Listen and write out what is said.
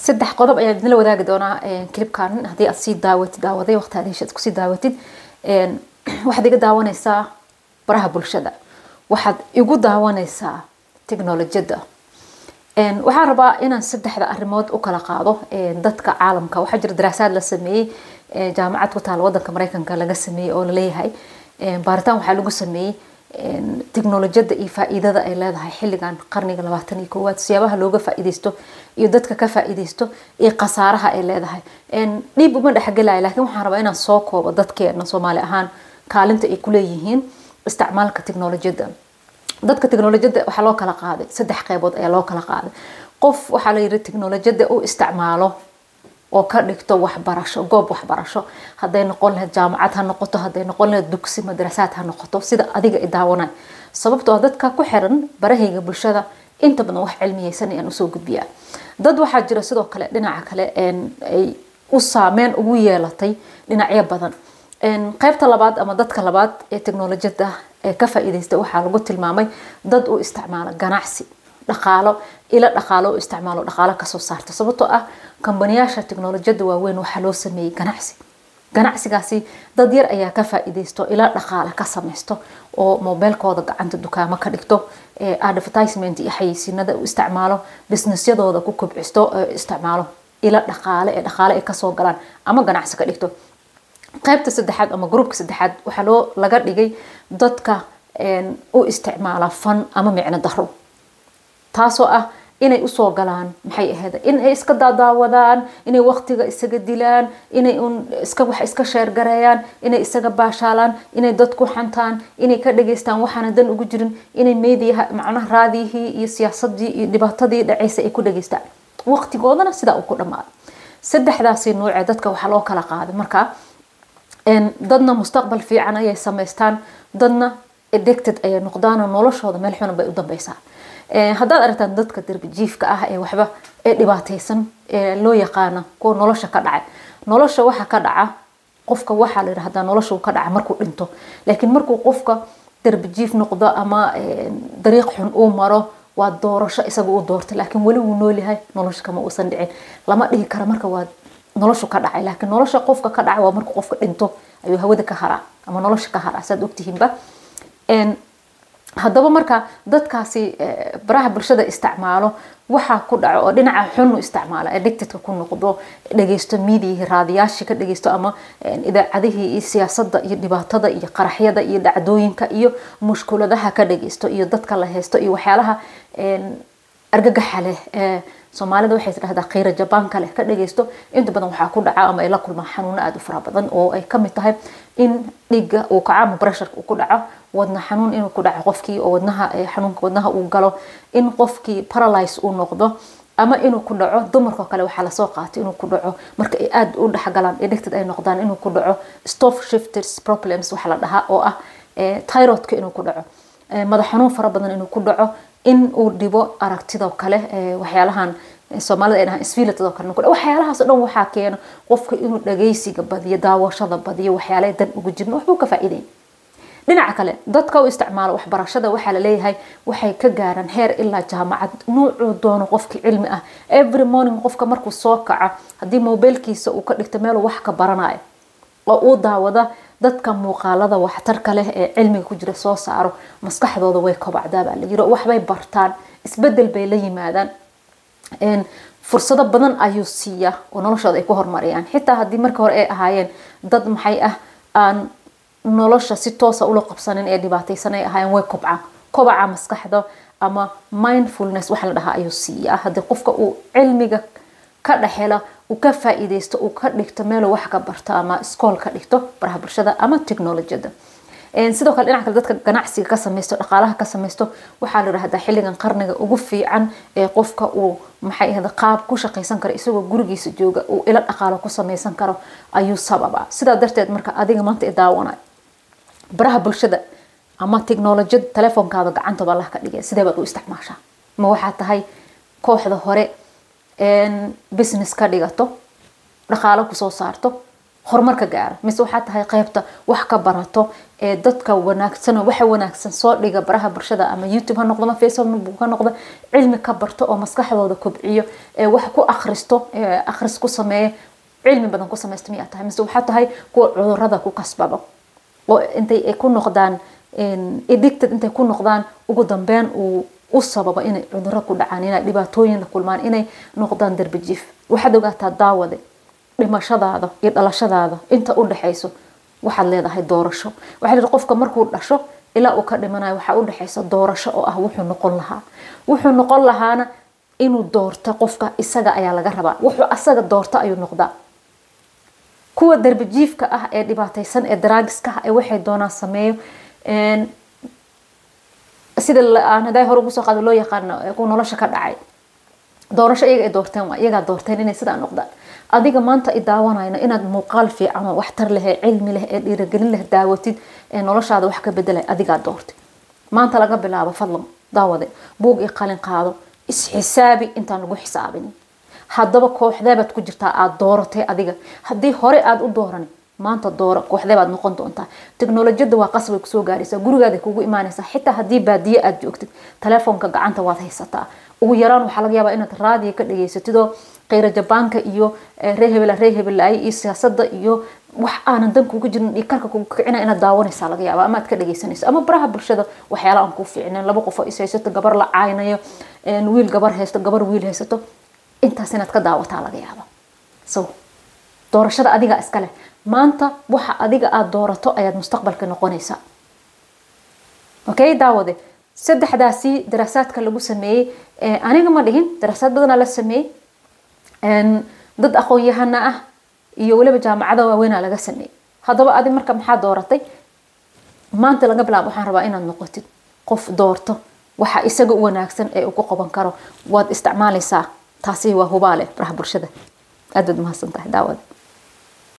saddex qodob ayaan idinla wadaagi doonaa clipkan haddii aad sii daawatid daawaday waqti aad heshaad kusii daawatid waxaad iga daawanaysaa baraha bulshada waxaad igu daawanaysaa teknolojiyadda waxaan rabaa inaan saddexda arrimood u kala qaado dadka caalamka waxaa jira daraasaad la sameeyey jaamacad ku taala wadanka mareykanka laga sameeyey oo laleeyahay baaritaan waxaa lagu sameeyey teknolojiyadda iyo faa-iidada ay leedahay xilligan qarniga labaatan iyo koowaad siyaabaha looga faa-iideysto iyo dadka ka faa-iideysto iyo khasaaraha ay leedahay dhiib uma dhexgelaya laakiin waxaan rabaa inaan soo koobo dadkeena soomaali ahaan kaalinta ay kuleeyihiin isticmaalka teknolojiyadda dadka teknolojiyadda waxaa loo kala qaaday saddex qeybood ayaa loo kala qaaday qof waxaa la yidhi teknolojiyadda u isticmaalo oo ka dhigto waxbarasho goob waxbarasho hadday noqon lahayd jaamacad ha noqoto hadday noqon lahayd dugsi madrasaad ha noqoto sida adiga i daawanay sababtoo dadka ku xiran barahayga bulshada inta badan wax cilmiyeysan ayaan usoo gudbiyaa dad waxaa jira sidoo kale dhinaca kale ay u saameyn ugu yeelatay dhinacyo badan qeybta labaad ama dadka labaad ee teknolojiyadda ee ka faa-iideysta waxaa lagu tilmaamay dad u isticmaala ganacsi dhaqaalo ila dhaqaalo u isticmaalo dhaqaalo kasoo saarta sababtoo ah kambaniyaasha teknolojiyadda waaweyn waxaa loo sameeyey ganacsi ganacsigaasi dad yar ayaa ka faa-iideysto ila dhaqaale ka samaysto oo mobeelkooda gacanta dukaamo ka dhigto advertisement iyo xayeysiinada u isticmaalo businessyadooda ku kobcisto isticmaalo ila dhaqaale ee dhaqaale ay kasoo galaan ama ganacsi ka dhigto qaybta saddexaad ama groupka saddexaad waxaa loo laga dhigay dadka u isticmaala fan ama micno daro taasoo ah inay usoo galaan maxay ahayd in ay iska daadaawadaan inay waqtiga isaga dilaan inay un iska wax iska sheergareeyaan inay isaga baashaalaan inay dadku xantaan inay ka dhageystaan waxaana dan ugu jirin inay meediyaha macnaha raadiyihii iyo siyaasadii iyo dhibaatadii dhaceysa ay ku dhageystaan waqtigoodana sidaa uu ku dhamaaday saddexdaasi nuucee dadka waxaa loo kala qaaday markaa dadna mustaqbal fiican ayay samaystaan dadna addicted ayay noqdaan noloshooda meel xuna bay u dambeysaa haddaad aragtaan dadka darbijiifka ah ee waxba ee dhibaateysan ee loo yaqaana kuwa nolosha ka dhacay nolosha waxa ka dhaca qofka waxaa la yidhahdaa nolosha ka dhaca markuu dhinto laakiin markuu qofka darbijiif noqdo ama dariiq xun uu maro waa doorasho isaga u doortay laakiin weli wuu noolyahay nolosha kama uusan dhicin lama dhihi kara marka waa noloshu ka dhacay laakiin nolosha qofka ka dhacay waa markuu qofka dhinto ayuu hawada ka haraa ama nolosha ka haraa saad ogtihiinba haddaba marka dadkaasi baraha bulshada isticmaalo waxaa ku dhaco oo dhinaca xunu isticmaala addictedka ku noqdo dhageysto miidiyihii raadiyaashii ka dhageysto ama idaacadihii iyo siyaasadda iyo dhibaatada iyo qaraxyada iyo dhacdooyinka iyo mushkuladaha ka dhageysto iyo dadka la haysto iyo waxyaalaha argagaxa leh soomaalida waxay tidhahdaa khayra jabaanka leh ka dhageysto inta badan waxaa ku dhaca ama ay la kulmaan xanuuno aada u fara badan oo ay kamid tahay in dhiigga uu kaco ama bresharka uu ku dhaco wadna xanuun inuu ku dhaco qofkii oo wadnaha xanuunka wadnaha uu galo in qofkii paralyze uu noqdo ama inuu ku dhaco dumarkao kale waxaa lasoo qaatay inuu ku dhaco marka ay aada u dhexgalaan addicted ay noqdaan inuu ku dhaco stop shifters problems waxa la dhahaa oo ah tyrodka inuu ku dhaco madax xanuun fara badan inuu ku dhaco in uu dhibo aragtidoo kale waxyaalahan soomaalida ay dhahaan sfilatadoo kale waxyaalahaas o dhan waxaa keena qofka inuu dhageysiga badiyo daawashada badiyo waxyaala dan ugu jirin waxbuu ka faa-iideyn dhinaca kale dadka u isticmaalo waxbarashada waxaa laleeyahay waxay ka gaaraan heer ilaa jaamacad nuucuu doono qofkii cilmi ah every morning qofka markuu soo kaco haddii mobiilkiisa uu ka dhigto meeluu wax ka baranayo oo uu daawada dadka muuqaalada waxtarka leh ee cilmiga ku jira soo saaro maskaxdooda way kobacdaa baa la yiri waxbay bartaan isbedel bay la yimaadaan fursado badan ayuu siiyaa oo noloshooda ay ku horumariyaan xitaa haddii marka hore ay ahaayeen dad maxay ah aan nolosha si toosa ula qabsanin ee dhibaateysan ay ahaayeen way kobcaan kobaca maskaxda ama mindfulness waxa la dhahaa ayuu siiyaa haddii qofka uu cilmiga ka dhexela uu ka faa-iideysto uu ka dhigto meeluu wax ka barto ama iskool ka dhigto baraha bulshada ama technolojiyada sidoo kale dhinaca kale dadka ganacsiga ka samaysto dhaqaalaha ka samaysto waxaa la yidhahdaa xilligan qarniga ugu fiican ee qofka uu maxay ahda qaab ku shaqaysan karo isagoo gurigiisa jooga uu ilo dhaqaalo ku samaysan karo ayuu sababa sidaa darteed marka adiga maanta i daawanay baraha bulshada ama technolojiyada telefoonkaada gacantaba allah ka dhigay sidee baad u isticmaashaa ma waxaa tahay kooxda hore business ka dhigato dhaqaalo kusoo saarto horumar ka gaara mise waxaa tahay qeybta wax ka barato ee dadka wanaagsan waxa wanaagsan soo dhiga baraha bulshada ama youtube ha noqdo ama facebook ha noqdo cilmi ka barto oo maskaxdooda kobciyo ee wax ku akhristo akhris ku sameeya cilmi badan ku samaysta miyaa tahay mise waxaa tahay kuwa cudurada ku kasbado oo intay ku noqdaan addicted intay ku noqdaan ugu dambeyn uu u sababo inay cuduro ku dhacaan inay dhibaatooyin la kulmaan inay noqdaan darbijiif waxaad ogaataa daawade dhimashadaada iyo dhalashadaada inta u dhexayso waxaad leedahay doorasho waxaa leedahay qofka markuu dhasho ilaa uu ka dhimanayo waxaa u dhexaysa doorasho oo ah wuxuu noqon lahaa wuxuu noqon lahaana inuu doorto qofka isaga ayaa laga rabaa wuxuu asaga doorto ayuu noqdaa kuwa darbijiifka ah ee dhibaataysan ee daraagiska ah ee waxay doonaan sameeyo sida aan hadaa hore ugu soo qaado loo yaqaano kuwa nolosha ka dhacay doorasho iyaga ay doorteen waa iyagaa doorteen inay sidaa noqdaan adiga maanta i daawanayno inaad muuqaal fiican oo waxtar leh ee cilmi leh ee dhiiragelin leh daawatid ee noloshaada wax ka bedelay adigaa doortay maanta laga bilaabo fadlan daawade buug iyo qalin qaado isxisaabi intaan lagu xisaabinin haddaba kooxdeebaad ku jirtaa aada dooratay adiga haddii hore aada u dooran maanta dooro kooxdeebaad noqon doontaa teknolojiyada waa qasbay kusoo gaaraysaa gurigaada kugu imaanaysaa xitaa haddii baadiye aada joogtid telefoonka gacanta waad haysataa ugu yaraan waxaa laga yaabaa inaad raadiyo ka dhageysatid oo kheyra jabaanka iyo ree hebela ree hebelaay iyo siyaasada iyo wax aanan dan kuga jirin dhiikarka kugu kicina inaad daawanaysaa laga yaaba ama aad ka dhageysanayso ama baraha bulshada waxyaala aan kuu fiicnayn laba qof oo is haysato gabar la caaynayo wiil gabar haysto gabar wiil haysato intaas inaad ka daawataa laga yaaba so doorashada adiga iska leh maanta waxa adiga aada doorato ayaad mustaqbalka noqonaysaa okay daawade saddexdaasi daraasaadka lagu sameeyey aniga ma dhihin daraasaad badanaa la sameeyey dad aqoon-yahana ah iyo weliba jaamacada waaweynaa laga sameeyey haddaba adi marka maxaa dooratay maanta laga bilaabo waxaan rabaa inaad noqotid qof doorto waxa isaga u wanaagsan ee uu ku qaban karo waad isticmaalaysaa taasi waa hubaale baraha bulshada aad baad mahadsan tahay daawada